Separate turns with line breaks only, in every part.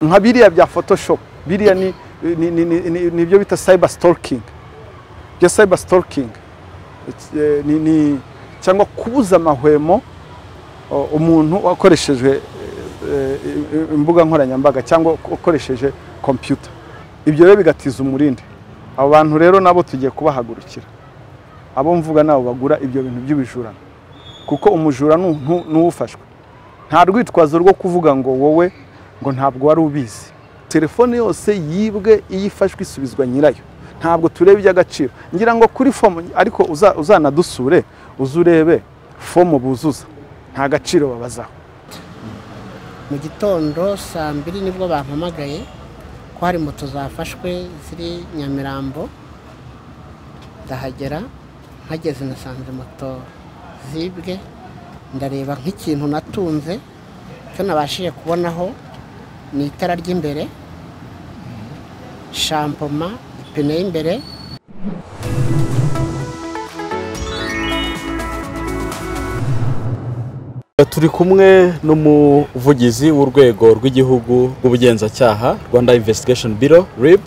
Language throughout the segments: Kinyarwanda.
nka biriya bya photoshop biriya ni ni- ni- ni- ni- ni ibyo bita cyber stalking ibyo cyber stalking it's, eh, ni- ni cyangwa kubuza amahwemo o, umuntu akoresheje eh, eh, im- imbuga nkoranyambaga cyangwa ukoresheje computer ibyo rero bigatiza umurindi abo bantu rero nabo tugiye kubahagurukira abo mvuga nabo bagura ibyo bintu by'ibijurano kuko umujura ni umuntu- ni uwufashwe nta rwitwazo rwo kuvuga ngo wowe ngo ntabwo wari ubizi telefone yose yibwe iyo ifashwe isubizwa nyirayo ntabwo tureba iby'agaciro ngira ngo kuri fomu ariko uza- uzanadusure uze urebe fomu buzuza nta gaciro babazaho
mu gitondo saa mbiri nibwo bampamagaye ko hari moto zafashwe ziri nyamirambo ndahagera mpageze nasanze moto zibwe ndareba nk'ikintu natunze icyo nabashije kubonaho ni itara ry'imbere shampoma ipine y'imbere
turi kumwe n'umuvugizi w'urwego rw'igihugu rw'ubugenzacyaha rwanda investigation bureau rib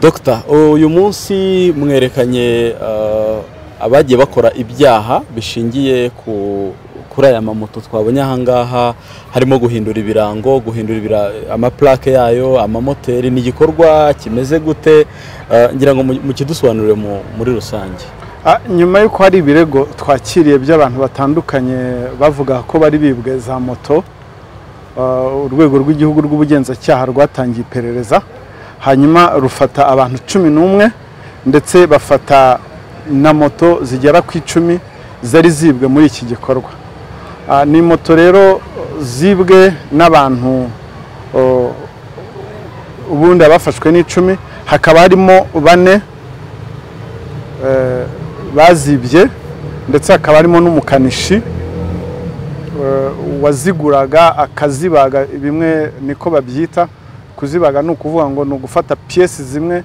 dr uyu munsi mwerekanye eh, abagiye bakora ibyaha bishingiye ku- kuri aya mamoto twabonye ahangaha harimo guhindura ibirango guhindura ibira- amaplake yayo amamoteri ni igikorwa kimeze gute Eh, ngira ngo mu- mukidusobanurire mu- muri rusange
Ah, nyuma y'uko hari ibirego twakiriye by'abantu batandukanye bavuga ko bari bibwe za moto ah, urwego rw'igihugu rw'ubugenzacyaha rwatangiye iperereza hanyuma rufata abantu cumi n'umwe ndetse bafata na moto zigera ku icumi zari zibwe muri iki gikorwa Ah, ni moto rero zibwe n'abantu oh, ubundi abafashwe n'icumi hakaba harimo bane eh, bazibye ndetse hakaba harimo n'umukanishi eh, waziguraga akazibaga bimwe niko babyita kuzibaga ni ukuvuga ngo ni ugufata piyesi zimwe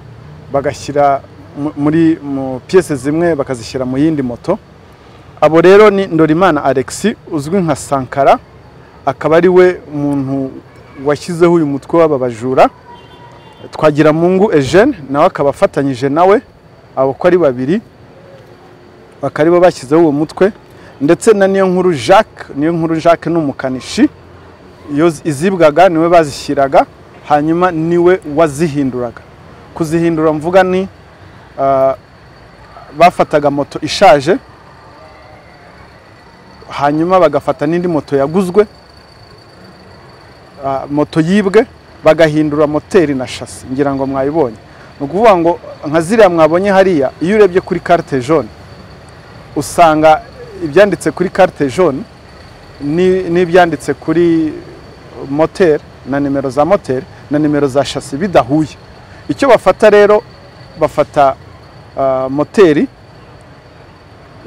bagashyira mu- muri mu piyesi zimwe bakazishyira mu yindi moto abo rero ni ndorimana alexi uzwi nka sankara akaba ari we muntu washyizeho uyu mutwe w'aba bajura twagira mungu eugene nawe akaba afatanyije nawe abo uko ari babiri bakaba aribo bashyizeho uwo mutwe ndetse na niyo nkuru jacques niyo nkuru jacques ni umukanishi iyo izibwaga niwe bazishyiraga hanyuma niwe wazihinduraga kuzihindura mvuga ni ah, bafataga moto ishaje hanyuma bagafata n'indi moto yaguzwe ah, moto yibwe bagahindura moteri na shasi ngira ngo mwayibonye ni ukuvuga ngo nka ziriya mwabonye hariya iyo urebye kuri carte jaune usanga ibyanditse kuri carte jaune ni- n'ibyanditse kuri moteri na nimero za moteri na nimero za shasi bidahuye icyo bafata rero bafata ah, moteri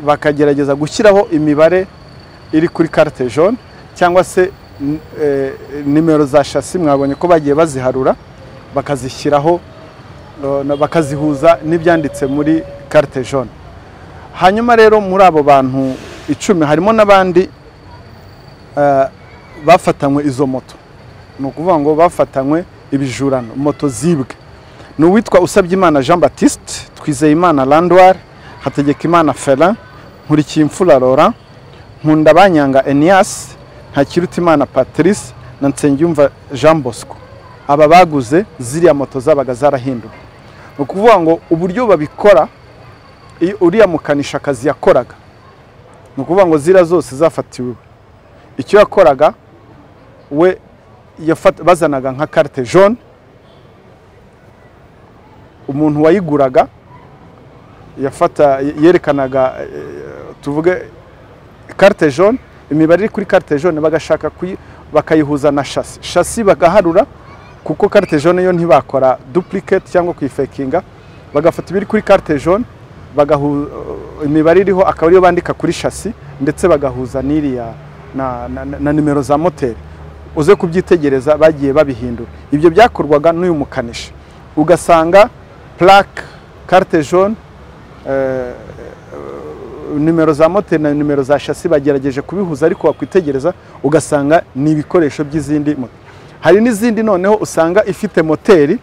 bakagerageza gushyiraho imibare iri kuri carte jaune cyangwa se n- eh, nimero za shasi mwabonye ko bagiye baziharura bakazishyiraho eh, na- bakazihuza n'ibyanditse muri carte jaune hanyuma rero muri abo bantu icumi harimo n'abandi eh, bafatanywe izo moto ni ukuvuga ngo bafatanywe ibijurano moto zibwe ni uwitwa usabye jean batiste twizeyimana landwar hategekimana ferin nkurikiyimfura laurent nkundabanyanga enias ntakirutimana patrice na nsengiyumva jean bosco aba baguze ziriya moto zabaga zarahinduwe ni ukuvuga ngo uburyo babikora iyo uriya mukanisha akazi yakoraga ni ukuvuga ngo ziriya zose zafatiwe icyo yakoraga we yafata- bazanaga nka carte jaune umuntu wayiguraga yafata yerekanaga eh, tuvuge carte jaune imibare iri kuri carte jaune bagashaka kuyi- bakayihuza na shasi shasi bagaharura kuko carte jaune yo ntibakora duplicate cyangwa kuyifakinga bagafata ibiri kuri carte jaune bagahu imibare iriho akaba ariyo bandika kuri shasi ndetse bagahuza n'iriya na, na, na, na nimero za moteri uze kubyitegereza bagiye babihindura ibyo byakorwaga n'uyu mukanishi ugasanga plaque carte jaune eh, nimero za moteri na nimero za shasi bagerageje kubihuza ariko wakwitegereza ugasanga ni ibikoresho by'izindi moto hari n'izindi noneho usanga ifite moteri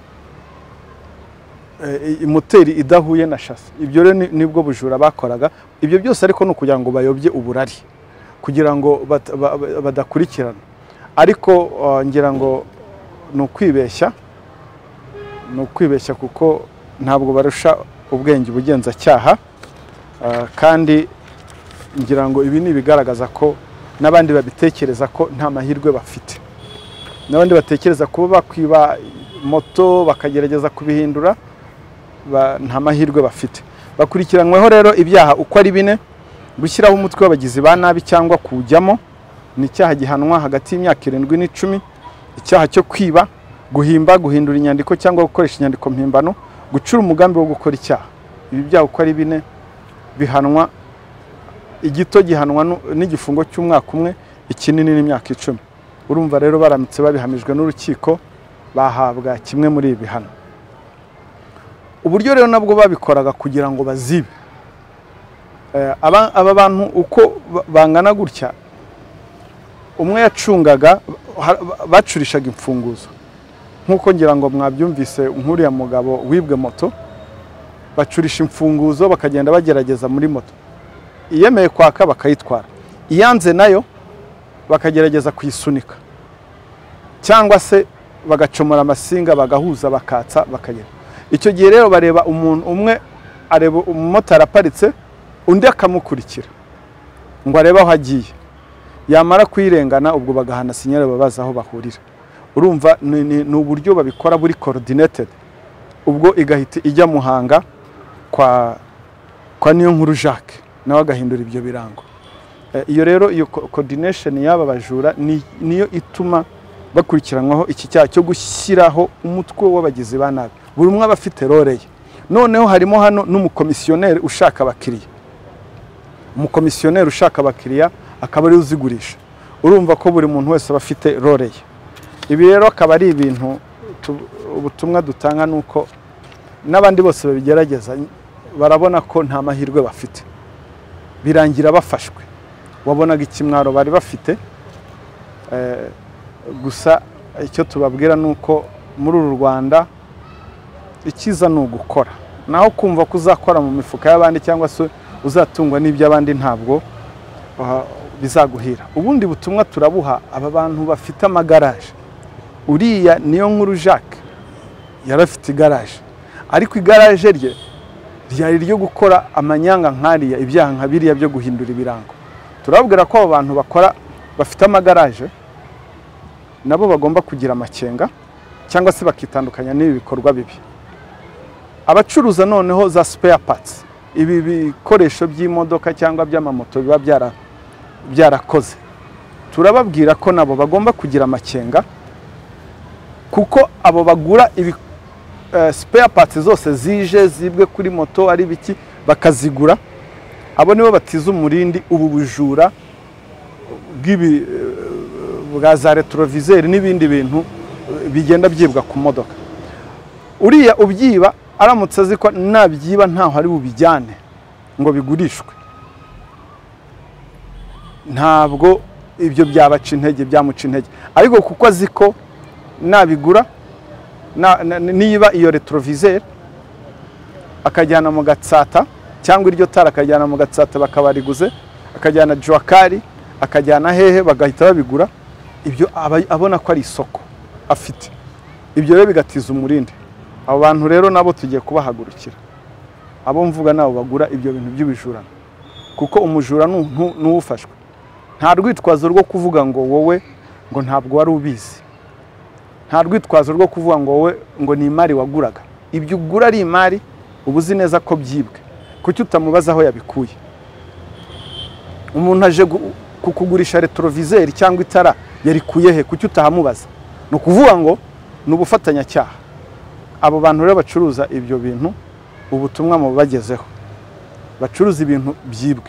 eh, i- moteri idahuye na shasi ibyo rero ni- nibwo bujura bakoraga ibyo byose ariko ni ukugira ngo bayobye uburari kugira ngo bat- ba- ba- badakurikirana ariko eh, ngira ngo ni ukwibeshya ni ukwibeshya kuko ntabwo barusha ubwenge ubugenzacyaha eh, kandi ngira ngo ibi ni ibigaragaza ko n'abandi babitekereza ko nta mahirwe bafite n'abandi batekereza kuba bakwiba moto bakagerageza kubihindura ba- nta mahirwe bafite bakurikiranyweho rero ibyaha uko ari bine gushyiraho umutwe w'abagizi ba nabi cyangwa kuwujyamo ni icyaha gihanwa hagati y'imyaka irindwi n'icumi icyaha cyo kwiba guhimba guhindura inyandiko cyangwa gukoresha inyandiko mpimbano gucura umugambi wo gukora icyaha ibi byaha uko ari bine bihanwa igito gihanwa nu- n'igifungo cy'umwaka umwe ikinini n'imyaka icumi urumva rero baramutse babihamijwe n'urukiko bahabwa kimwe muri ibi bihano uburyo rero nabwo babikoraga kugira ngo bazibe Eh, aba aba bantu uko ba- bangana gutya umwe yacungaga ha- ba- bacurishaga imfunguzo nk'uko ngira ngo mwabyumvise nk'uriya mugabo wibwe moto bacurisha imfunguzo bakagenda bagerageza muri moto iyemeye kwaka bakayitwara iyanze nayo bakagerageza kuyisunika cyangwa se bagacomora amasinga bagahuza bakatsa bakagera icyo gihe rero bareba umuntu umwe areba umumotari aparitse undi akamukurikira ngo arebe aho agiye yamara kuyirengana ubwo bagahana sinyere babaza aho bahurira urumva ni, ni, ni uburyo babikora buri coordinated ubwo igahita ijya muhanga kwa kwa niyo nkuru Jacques nawe agahindura ibyo birango Eh, iyo rero iyo co- coordination y'aba bajura ni- niyo ituma bakurikiranwaho iki cyaha cyo gushyiraho umutwe w'abagizi ba nabi buri umwe aba afite role ye noneho harimo hano n'umukomisiyoneri ushaka abakiriya umukomisiyoneri ushaka abakiriya akaba ariwe uzigurisha urumva ko buri muntu wese aba afite role ye ibi rero akaba ari ibintu tu- ubutumwa dutanga ni uko n'abandi bose babigerageza barabona ko nta mahirwe bafite birangira bafashwe wabonaga ikimwaro bari bafite Eh, gusa icyo tubabwira ni uko muri uru rwanda icyiza ni ugukora naho kumva ko uzakora mu mifuka y'abandi cyangwa se uzatungwa n'iby'abandi ntabwo ah, bizaguhira ubundi butumwa turabuha aba bantu bafite amagaraje uriya niyo nkuru jacques yari afite igaraje ariko igaraje rye ryari iryo gukora amanyanga nkariya ibyaha nka biriya byo guhindura ibirango turababwira ko abo bantu bakora bafite amagaraje nabo bagomba kugira amakenga cyangwa se bakitandukanya n'ibi bikorwa bibi abacuruza noneho za spare parts ibi bikoresho by'imodoka cyangwa by'amamoto biba byara- byarakoze turababwira ko nabo bagomba kugira amakenga kuko abo bagura ibi eh, spare parts zose zije zibwe kuri moto ari biki bakazigura abo nibo batiza umurindi ubu bujura bw'ibi eh, bwa za retroviseri n'ibindi bintu eh, bigenda byibwa ku modoka uriya ubyiba aramutse azi ko nabyiba ntaho ari bubijyane ngo bigurishwe ntabwo ibyo byabaca intege byamuca intege ariko kuko azi ko nabigura na- na- niba iyo retroviseur akajyana mu gatsata cyangwa iryo tara akajyana mu gatsata bakabariguze akajyana juwakari akajyana hehe bagahita babigura ibyo aba abona ko ari isoko afite ibyo rero bigatiza umurindi abo bantu rero nabo tugiye kubahagurukira abo mvuga nabo bagura ibyo bintu by'ibijurano kuko umujura ni- ni- ni uwufashwe nta rwitwazo rwo kuvuga ngo wowe ngo ntabwo wari ubizi nta rwitwazo rwo kuvuga ngo wowe ngo ni imari waguraga ibyo ugura ari imari uba uzi neza ko byibwe kuki utamubaza aho yabikuye umuntu aje gu- kukugurisha retroviseri cyangwa itara yarikuye he kuki utahamubaza ni ukuvuga ngo ni ubufatanyacyaha abo bantu rero bacuruza ibyo bintu ubutumwa mubagezeho bacuruza ibintu byibwe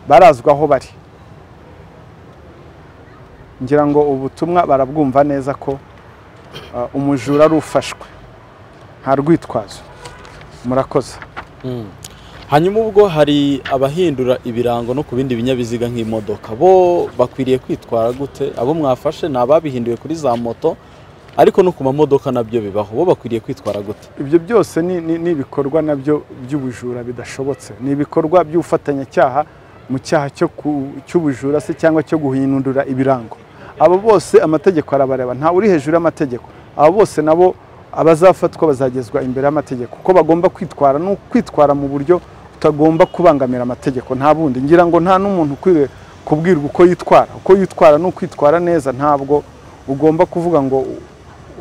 barazwi aho bari ngira ngo ubutumwa barabwumva neza ko uh, umujura ari ufashwe nta rwitwazo murakoze
hanyuma ubwo hari abahindura ibirango no ku bindi binyabiziga nk'imodoka bo bakwiriye kwitwara gute abo mwafashe ni ababihinduye kuri za moto ariko no ku mamodoka nabyo bibaho bo bakwiriye kwitwara gute
ibyo byose ni- ni ni ibikorwa nabyo by'ubujura bidashobotse ni ibikorwa by'ubufatanyacyaha mu cyaha cyo ku- cy'ubujura se cyangwa cyo guhindura ibirango abo bose amategeko arabareba nta uri hejuru y'amategeko abo bose nabo abazafatwa bazagezwa imbere y'amategeko uko bagomba kwitwara ni ukwitwara mu buryo utagomba kubangamira amategeko nta bundi ngira ngo nta n'umuntu ukwiriye kubwirwa uko yitwara uko yitwara ni ukwitwara neza ntabwo ugomba kuvuga ngo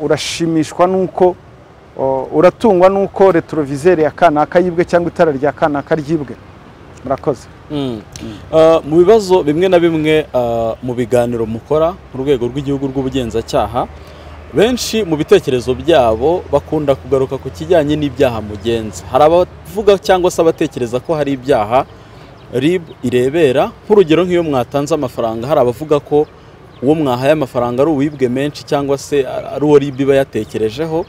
urashimishwa n'uko O, uratungwa n'uko retroviseri ya kanaka yibwe cyangwa itara rya kanaka ryibwe murakoze
Mm. Uh, mu bibazo bimwe na bimwe uh, mu biganiro mukora mu rwego rw'igihugu rw'ubugenzacyaha benshi mu bitekerezo byabo bakunda kugaruka ku kijyanye n'ibyaha mugenza hari abavuga cyangwa se abatekereza ko hari ibyaha rib irebera nk'urugero nk'iyo mwatanze amafaranga hari abavuga ko uwo mwahaye amafaranga ari uwibwe menshi cyangwa se ari uwo rib iba yatekerejeho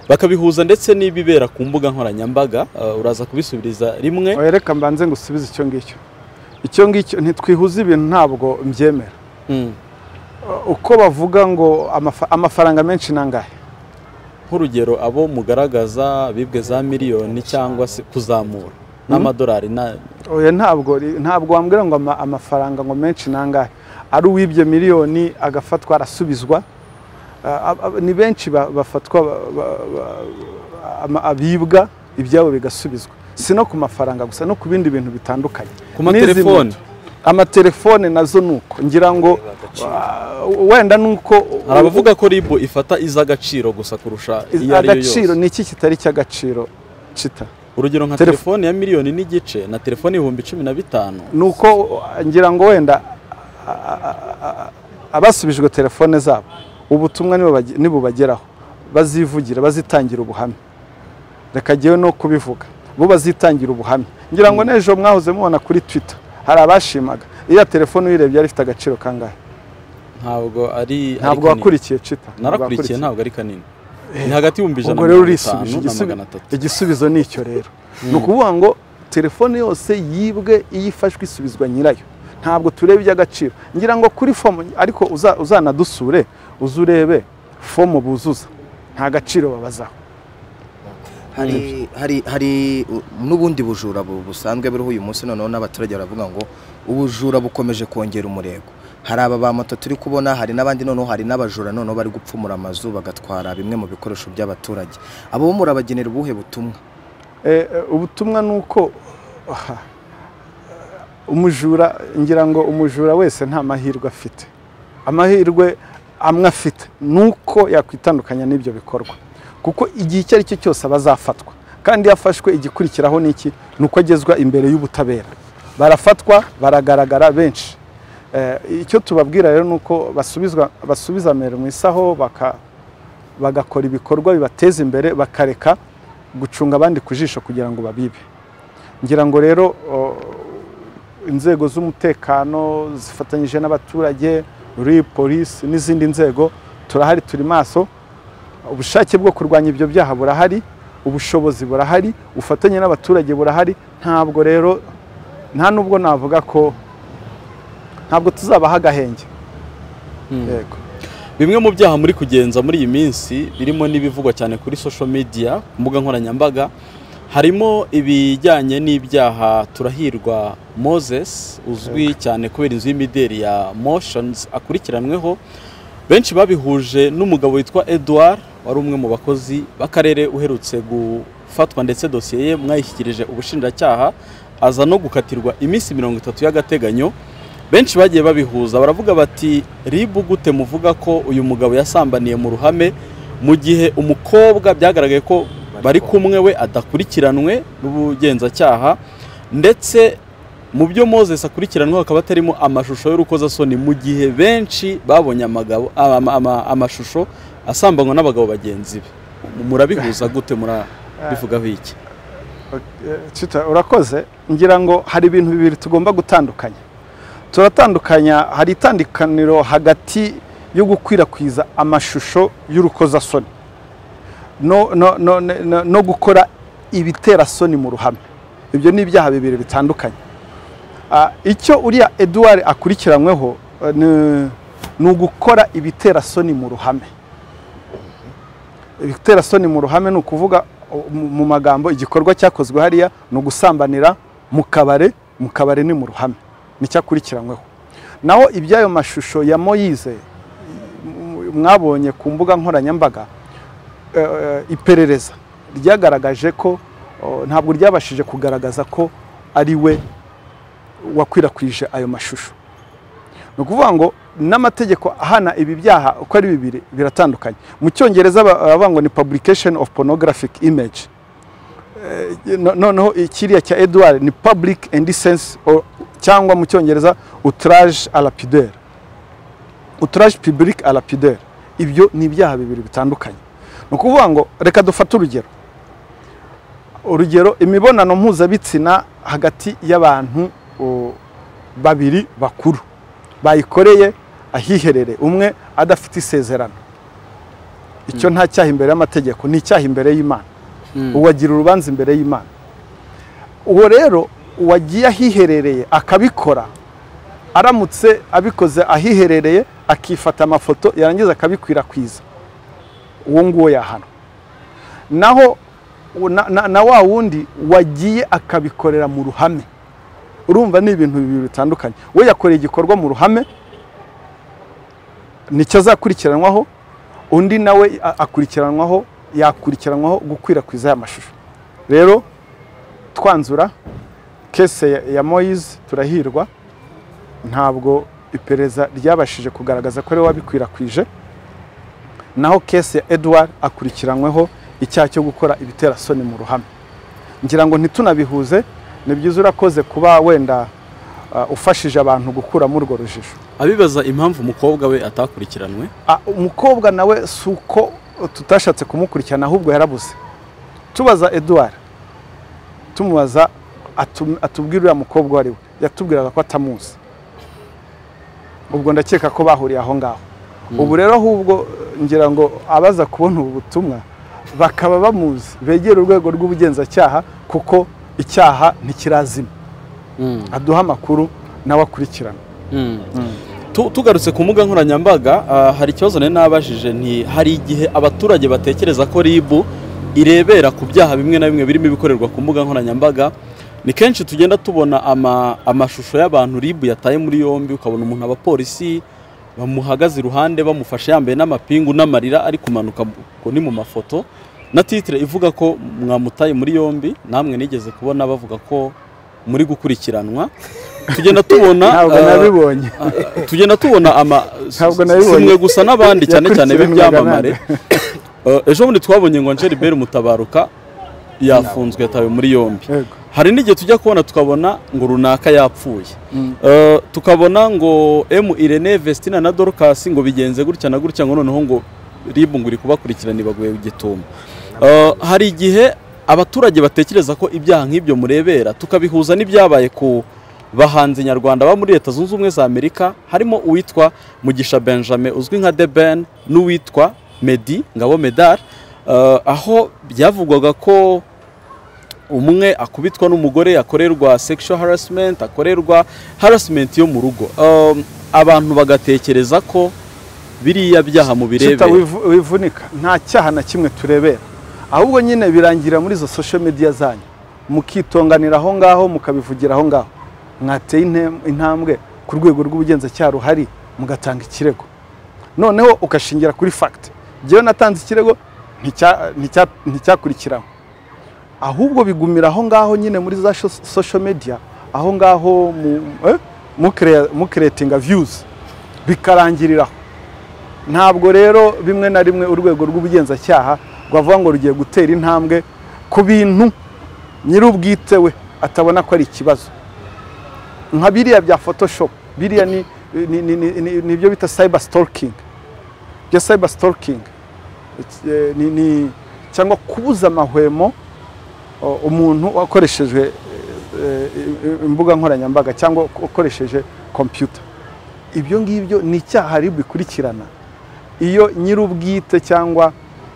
bakabihuza ndetse n'ibibera ku mbuga nkoranyambaga uh, uraza kubisubiriza rimwe
reka mbanze ngusubize icyo ngicyo icyo ngicyo ntitwihuza ibintu ntabwo mbyemera
Mm.
O, uko bavuga ngo amafa- amafaranga menshi ni angahe
nk'urugero abo mugaragaza bibwe za miliyoni cyangwa se kuzamura n'amadolari na
oya ntabwo ri- ntabwo wambwira ngo ama- amafaranga ngo menshi ni angahe ari uwibye miliyoni agafatwa arasubizwa Ah, ab- ab- ni benshi ba- bafatwa ba- ba- ba- ama- abibwa ibyabo bigasubizwa si no ku mafaranga gusa no ku bindi bintu bitandukanye
ku matelefoni
N'izi moto. amatelefone nazo ni uko ngira ngo ah, wenda ni uko
hari abavuga ko ribu ifata iz'agaciro gusa kurusha
Iz-
iyo ari yo
agaciro
yose
ni iki kitari cy'agaciro cita
urugero nka
Telefo-
telefoni ya miliyoni n'igice na telefoni ibihumbi cumi na bitanu
ni uko ngira ngo wenda a- a- a- abasubijwe telefone zabo ubutumwa nibo bage- nibubageraho bazivugira bazitangira ubuhamya reka jyewe no kubivuga bo bazitangira ubuhamya ngira ngo n'ejo mwahoze mubona kuri twitter hari abashimaga iriya telefone uyirebye yari ifite agaciro kangahe
ntabwo ari ari
ntabwo
kanini.
wakurikiye cita ntabwo
narakurikiye
wakurikiye.
ntabwo ari kanini ni hagati y'ibihumbi ijana
ubwo
na
rero
mirongo
urisubije
itanu na
igisubi-
magana atatu
igisubizo ni icyo rero ni ukuvuga ngo telefone yose yibwe iyo ifashwe isubizwa nyirayo ntabwo tureba iby'agaciro ngira ngo kuri fomu ariko uza- uzanadusure uze urebe fomu buzuza nta gaciro babazaho
hari hari hari u- n'ubundi bujura bu- busanzwe buriho uyu munsi noneho n'abaturage baravuga ngo ubujura bukomeje kongera umurego hari aba ba moto turi kubona hari n'abandi noneho hari n'abajura noneho bari gupfumura amazu bagatwara bimwe mu bikoresho by'abaturage abo bo murabagenera ubuhe butumwa
Eh, eh, ubutumwa ni uko aha, umujura ngira ngo umujura wese nta mahirwe afite amahirwe amwe afite ni uko yakwitandukanya n'ibyo bikorwa kuko igihe icyo ari cyo cyose aba azafatwa kandi iyo afashwe igikurikiraho ni iki ni uko agezwa imbere y'ubutabera barafatwa baragaragara benshi Eh, icyo tubabwira rero ni uko basubizwa basubiza mbere mu isaho baka- bagakora ibikorwa bibateza imbere bakareka gucunga abandi ku jisho kugira ngo babibe ngira ngo rero o, inzego z'umutekano zifatanyije n'abaturage RIB polisi n'izindi nzego turahari turi maso ubushake bwo kurwanya ibyo byaha burahari ubushobozi burahari ubufatanye n'abaturage burahari ntabwo rero nta n'ubwo navuga ko ntabwo tuzabaha agahenge
Mm.
yego
Bimwe mu byaha muri kugenza muri iyi minsi birimo n'ibivugwa cyane kuri social media ku mbuga nkoranyambaga harimo ibijyanye n'ibyaha turahirwa Moses uzwi cyane kubera inzu y'imideli ya Motions akurikiranweho benshi babihuje n'umugabo witwa Edouard wari umwe mu bakozi b'akarere uherutse gufatwa ndetse dosiye ye mwayishyikirije ubushinjacyaha aza no gukatirwa iminsi mirongo itatu y'agateganyo benshi bagiye babihuza baravuga bati ribu gute muvuga ko uyu mugabo yasambaniye mu ruhame mu gihe umukobwa byagaragaye ko bari kumwe we adakurikiranwe n'ubugenzacyaha ndetse mu byo Moses akurikiranwe hakaba hatarimo amashusho y'urukozasoni mu gihe benshi babonye amagabo ama- ama- amashusho asambanywa n'abagabo bagenzi be murabihuza gute murabivugaho iki
Twitter urakoze ngira ngo hari ibintu bibiri tugomba gutandukanya turatandukanya hari itandukaniro hagati yo gukwirakwiza amashusho y'urukozasoni no, no, no, no, no gukora ibiterasoni mu ruhame ibyo ni ibyaha bibiri bitandukanye Ah, icyo uriya eduard akurikiranyweho eh, ni- ni ugukora ibiterasoni mu ruhame ibitera soni mu ruhame ni ukuvuga u- mu- mu magambo igikorwa cyakozwe hariya ni ugusambanira mu kabare mu kabare ni mu ruhame nicyo akurikiranyweho naho iby'ayo mashusho ya moyize m- mwabonye ku mbuga nkoranyambaga eh, iperereza ryagaragaje ko oh, ntabwo ryabashije kugaragaza ko ari we wakwirakwije ayo mashusho ni ukuvuga ngo n'amategeko ahana ibi byaha uko ari bibiri biratandukanye mu cyongereza ba- baravuga ngo ni publication of pornographic image Eh, no- noneho ikiriya cya edward ni public indecency or- cyangwa mu cyongereza outrage à la pudeur outrage public à la pudeur ibyo ni ibyaha bibiri bitandukanye ni ukuvuga ngo reka dufate urugero urugero imibonano mpuzabitsina hagati y'abantu o, babiri bakuru bayikoreye ahiherere umwe adafite isezerano icyo nta cyaha imbere y'amategeko ni icyaha imbere y'imana uwagira urubanza imbere y'imana uwo rero uwagiye ahiherereye akabikora aramutse abikoze ahiherereye akifata amafoto yarangiza akabikwirakwiza uwo nguwo yahanwa naho na- na- na wa wundi wagiye akabikorera mu ruhame urumva ni ibintu bibiri bitandukanye we yakoreye igikorwa mu ruhame nicyo azakurikiranwaho undi nawe a- akurikiranwaho yakurikiranwaho gukwirakwiza aya mashusho rero twanzura kese ya- ya moyize turahirwa ntabwo iperereza ryabashije kugaragaza ko ari we wabikwirakwije naho kese ya edward akurikiranyweho icyaha cyo gukora ibitera soni mu ruhame ngira ngo ntitunabihuze ni byiza urakoze kuba wenda uh, ufashije abantu gukuramo urwo rujijo
abibaza impamvu umukobwa we atakurikiranwe
Ah, umukobwa nawe si uko tutashatse kumukurikirana ahubwo yarabuze tubaza edouard tumubaza atu- atubwira uriya mukobwa uwo ari we yatubwiraga ko atamuzi ubwo ndakeka ko bahuriye aho ngaho ubu rero ahubwo ngira ngo abaza kubona ubu butumwa bakaba bamuzi begera urwego rw'ubugenzacyaha kuko icyaha ntikirazima aduha amakuru nawe akurikirana
Tu- tugarutse ku mbuga nkoranyambaga ah, hari ikibazo nari nabajije nti hari igihe abaturage batekereza ko rib irebera ku byaha bimwe na bimwe birimo ibikorerwa ku mbuga nkoranyambaga ni kenshi tugenda tubona ama- amashusho y'abantu rib yataye muri yombi ukabona umuntu abapolisi bamuhagaze iruhande bamufashe yambaye n'amapingu n'amarira ari kumanuka mu- ku- ni mu mafoto na titire ivuga ko mwamutaye muri yombi namwe nigeze kubona bavuga ko muri gukurikiranwa tugenda tubona
ntabwo
ah,
nabibonye
tugenda tubona ama
Ntabwo
si-
nabibonye.
simwe gusa n'abandi cyane cyane
Yakurikiranwaga
b'ibyamamare Eh, ejo bundi twabonye ngo Angel Bell Mutabaruka yafunzwe yatawe muri yombi
Yego.
hari n'igihe tujya kubona tukabona ngo runaka yapfuye Eh, tukabona ngo M Irene Vestina na Dorcas ngo bigenze gutya na gutya ngo noneho ngo ribu ngo iri kubakurikirana ibaguye igituma Eh, hari igihe abaturage batekereza ko ibyaha nk'ibyo murebera tukabihuza n'ibyabaye ku bahanzi nyarwanda baba muri leta zunze ubumwe za amerika harimo uwitwa mugisha benjamin uzwi nka the ben n'uwitwa medi ngabo medal Eh, aho byavugwaga ko umwe akubitwa n'umugore akorerwa sexual harassment akorerwa harassment yo mu rugo Um, abantu bagatekereza ko biriya byaha mu
Chita
birebera
wivu- wivunika nta cyaha na kimwe turebera ahubwo nyine birangira muri izo social media zanyu mukitonganira aho ngaho mukabivugira aho ngaho mwateye intem- intambwe ku rwego rw'ubugenzacyaha ruhari mugatanga ikirego noneho ugashingira kuri fact njyewe natanze ikirego nticya- nticya- nticyakurikiranwe ahubwo bigumira aho ngaho nyine muri za sho- social media aho ngaho mukeretinga views bikarangiriraho ntabwo rero bimwe na rimwe urwego rw'ubugenzacyaha rwavuga ngo rugiye gutera intambwe ku bintu nyir'ubwite we atabona ko ari ikibazo nka biriya bya photoshop biriya ni ni- ni- ni- ni- ni ibyo bita cyber stalking ibyo cyber stalking eh, ni- ni- cyangwa kubuza amahwemo o- umuntu wakoreshejwe eh, eh, imbuga nkoranyambaga cyangwa ukoresheje kompiyuta ibyo ngibyo ni icyaha ari bikurikirana iyo nyir'ubwite cyangwa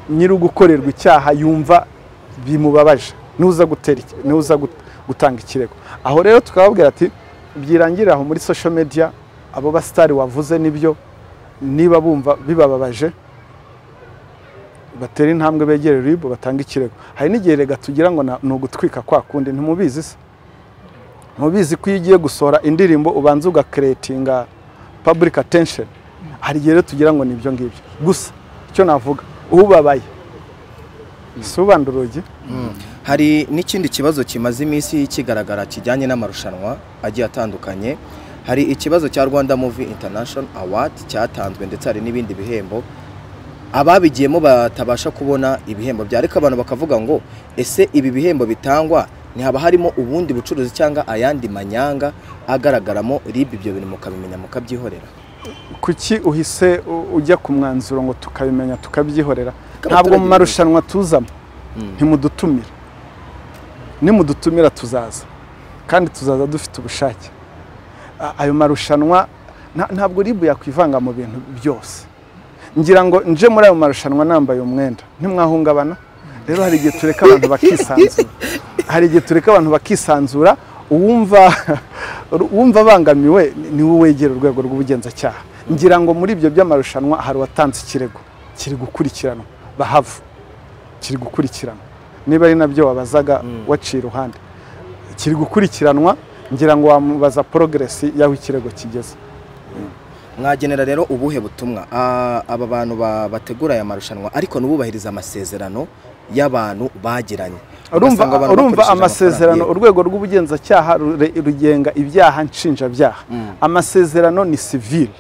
nyir'ugukorerwa icyaha yumva bimubabaje n'uza gutera iki- n'uza gut- gutanga ikirego aho rero tukababwira ati byirangirire aho muri social media abo basitari wavuze nibyo niba bumva bibababaje batere intambwe begere ribu batanga ikirego hari n'igihe rega tugira ngo na- ni ugutwika kwa kundi ntimubizi se mubizi ko iyo ugiye gusohora indirimbo ubanza ugakeretinga public attention hari igihe rero tugira ngo ni ibyo ngibyo gusa icyo navuga ubabaye si ubanda urugi
hari n'ikindi kibazo kimaze iminsi kigaragara kijyanye n'amarushanwa agiye atandukanye hari ikibazo cya rwanda muvi international award cyatanzwe ndetse hari n'ibindi bihembo ababigiyemo batabasha kubona ibihembo bya ariko abantu bakavuga ngo ese ibi bihembo bitangwa ntihaba harimo ubundi bucuruzi cyangwa ayandi manyanga agaragaramo ribu ibyo bintu mukabimenya mukabyihorera
kuki uhise u- ujya ku mwanzuro ngo tukabimenya tukabyihorera
Abaturage
ntabwo mu
bazi.
marushanwa tuzamo
Mm.
ntimudutumira nimudutumira tuzaza kandi tuzaza dufite ubushake A- ayo marushanwa nta- ntabwo ribu yakwivanga mu bintu byose ngira ngo nje muri ayo marushanwa nambaye umwenda ntimwahungabana rero hari igihe tureka abantu bakisanzura hari igihe tureka abantu bakisanzura uwumva uwumva abangamiwe ni- ni we wegera urwego rw'ubugenzacyaha ngira ngo muri ibyo by'amarushanwa hari uwatanze ikirego kiri gukurikiranwa bahava kiri gukurikiranwa niba ari nabyo wabazaga waciye iruhande kiri gukurikiranwa ngira ngo wamubaza porogeresi y'aho ikirego kigeze
mwagenera rero ubuhe butumwa Ah, aba bantu ba- bategura aya marushanwa ariko ntibubahirize amasezerano y'abantu bagiranye
urumva
Ugasanga abantu
urumva
bakoresheje
amasezerano
amafaranga
urwego rw'ubugenzacyaha rure- rugenga ibyaha nshinjabyaha amasezerano ni sivile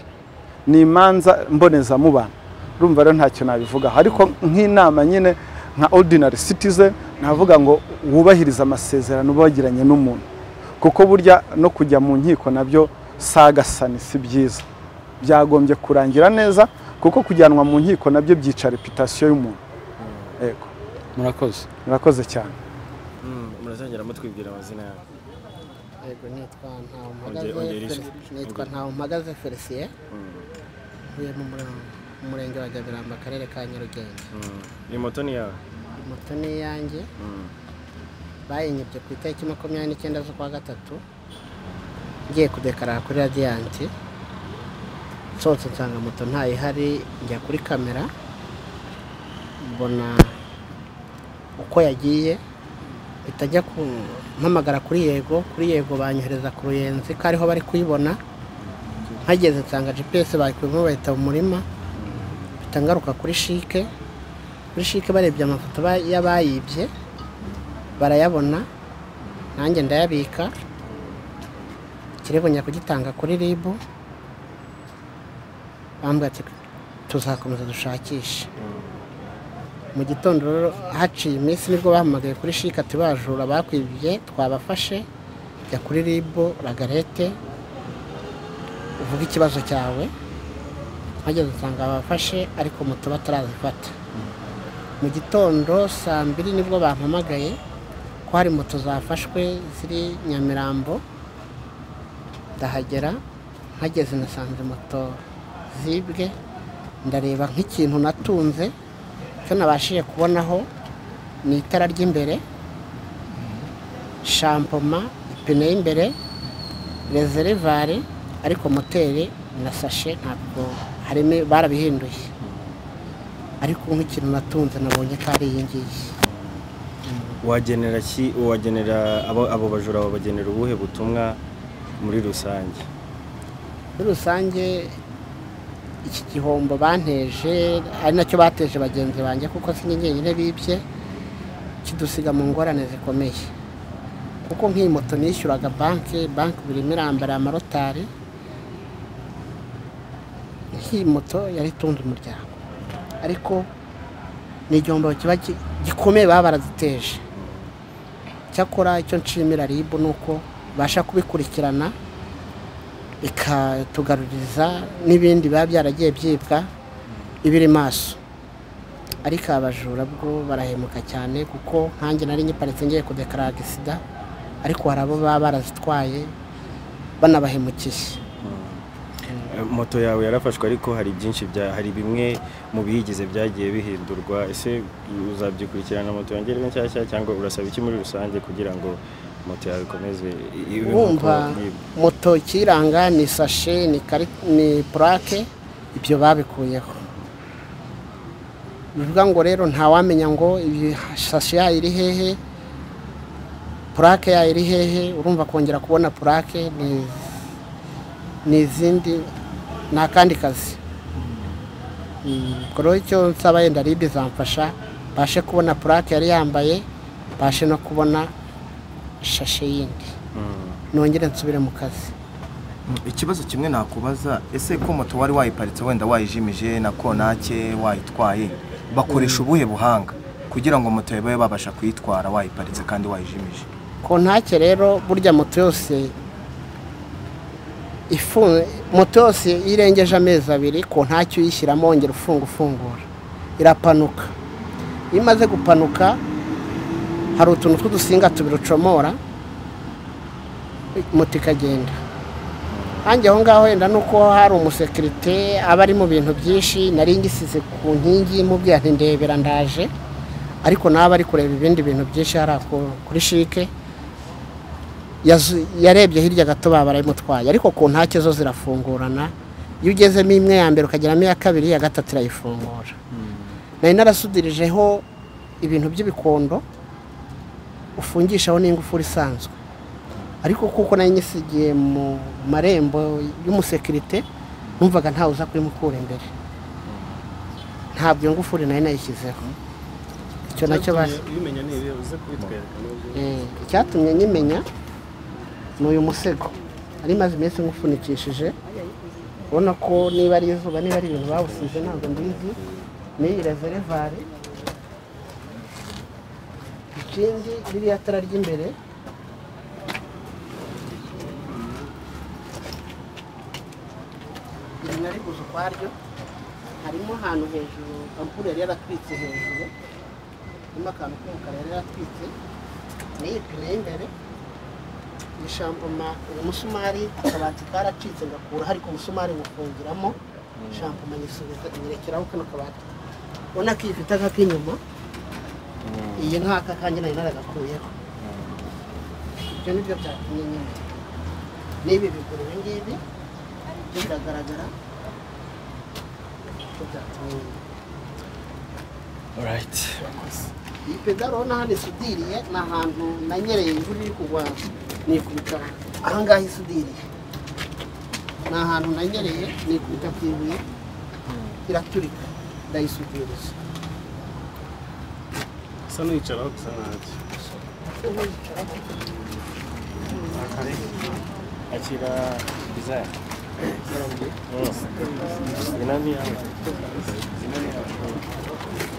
ni imanza mbonezamubano urumva rero ntacyo nabivugaho ariko nk'inama nyine nka ordinary citizen navuga ngo wubahirize amasezerano uba wagiranye n'umuntu kuko burya no kujya mu nkiko nabyo sagasani si byiza byagombye kurangira neza kuko kujyanwa mu nkiko nabyo byica reputasiyo y'umuntu yego
murakoze
murakoze cyane
murazongera mutwibwira amazina yabo
yego nitwa
Ongera- ongera
ntawumpagaze
ijwi.
nitwa ntawumpagaze felicien ntuye mu mura- mu murenge wa gabiramba akarere ka nyarugenge
ni moto ni yawe
moto ni iyanjye bayinyibye ku itariki makumyabiri n'icyenda z'ukwa gatatu ngiye kudekarara kuri radiyanti nsohotse nsanga moto ntayihari njya kuri kamera mbona uko yagiye mpita njya ku- mpamagara kuri yego kuri yego banyohereza ku ruyenzi ko ariho bari kuyibona mpageze nsanga gps bayikuyemo bahita mu murima mpita ngaruka kuri shike kuri shike barebye amafoto ba- y'abayibye barayabona nanjye ndayabika ikirego njya kugitanga kuri ribu bambwira ati tuzakomeza dushakishe mu gitondo rero haciye iminsi nibwo bahamagaye kuri shike ati bajura bakwibye twabafashe jya kuri ribu ragarete uvuge ikibazo cyawe bageze usanga babafashe ariko moto batarazifata mu gitondo saa mbiri nibwo bampamagaye ko hari moto zafashwe ziri nyamirambo ndahagera mpageze nasanze moto zibwe ndareba nk'ikintu natunze icyo nabashije kubonaho ni itara ry'imbere shampoma ipine y'imbere rezerivare ariko moteri na sashe ntabwo harimo barabihinduye ariko nk'ikintu natunze nabonye ko ari iyi ngiyi
wagenera ki wagenera abo abo bajura babagenera ubuhe butumwa muri rusange
muri rusange iki gihombo banteje ari nacyo bateje bagenzi banjye kuko si njye njyenyine bibye kidusiga mu ngorane zikomeye kuko nk'iyi moto nishyuraga banki banki buri imwe irambara amarotari nk'iyi moto yari itunze umuryango ariko ni igihombo kiba gi- gikomeye baba baraziteje cyakora icyo nshimira ribu ni uko ibasha kubikurikirana ikatugaruriza n'ibindi biba byaragiye byibwa ibiri maso ariko abajura bwo barahemuka cyane kuko nkanjye nari nyiparitse ngiye kudekarara agisida ariko hari abo baba barazitwaye banabahemukiye
Eh, moto yawe yarafashwe ariko hari byinshi bya hari bimwe mu biyigize byagiye bihindurwa ese uzabyikurikirana moto yongere nshyashya cyangwa urasaba iki muri rusange kugira ngo moto yawe ikomeze i- ibe nk'uko
wumva
yibwe?
moto ikiyiranga ni sashe ni kari- ni purake ibyo babikuyeho bivuga ngo rero ntawamenya ngo ibisashi yayo iri hehe purake yayo iri hehe urumva kongera kubona purake ni ni izindi ni akandi kazi ubwo rero icyo nsaba yenda ribi zamfasha mbashe kubona purake yari yambaye mbashe no kubona shashe yindi nongere nsubire mu kazi
ikibazo kimwe nakubaza ese ko moto wari wayiparitse wenda wayijimije na konake wayitwaye bakoresha ubuhe buhanga kugira ngo moto babe babasha kuyitwara wayiparitse kandi wayijimije
kontake rero burya moto yose ifunze moto yose iyo irengeje amezi abiri kontake uyishyiramo wongera ufunga ufungura irapanuka iyo imaze gupanuka hari utuntu tw'udusinga tubiri ucomora moto ikagenda hanjye aho ngaho wenda nuko hari umusekirite aba ari mu bintu byinshi nari ngisize ku nkingi mubwira ati ndebera ndaje ariko nawe ari kureba ibindi bintu byinshi hariya kuri shike yazu- yarebye hirya gato baba barayimutwaye ariko ku ntake zo zirafungurana iyo ugezemo imwe ya mbere ukageramo iya kabiri iya gatatu irayifungura nari narasudirijeho ibintu by'ibikondo ufungishaho n'ingufuri isanzwe ariko kuko nari nyisigiye mu marembo y'umusekirite numvaga ntawe uza kurimukura imbere ntabwo iyo ngufuri nari nayishyizeho icyo nacyo basi
ubimenya ni ibihe uze kubitwereka n'ibyo
Eh, icyatumye nyimenya ni uyu musego ari maze iminsi ngufunikishije ubona ko niba ari izuba niba ari ibintu bawusize ntabwo mbizi n'iyi reverevari ikindi ririya tara ry'imbere iri nari guza ukwaryo harimo ahantu hejuru ampure yari yaratwitse hejuru harimo akantu k'umukara yari yaratwitse ni ipine y'imbere ishampoma uyu musumari akabati karacitse ngakuraho ariko umusumari wufungiramo shampoma nyisubiza nyirekeraho kano kabati ubona ko ifite akak'inyuma iyi nk'aka kanjye nari naragakuyeho ibyo ni byo byatumye nyine n'ibi bigura ibi ngibi byo biragaragara byo byatumye nyine
Alright.
iyi pedaro urabona hano isudiriye ni ahantu nanyereye imvura iri kugwa nikubita ahangaha isudiriye ni ahantu nanyereye nikubita ku ibuye iraturika ndayisudiriza
usa n'uyicaraho gusa ntacyo akira bizari inani yawe inani yawe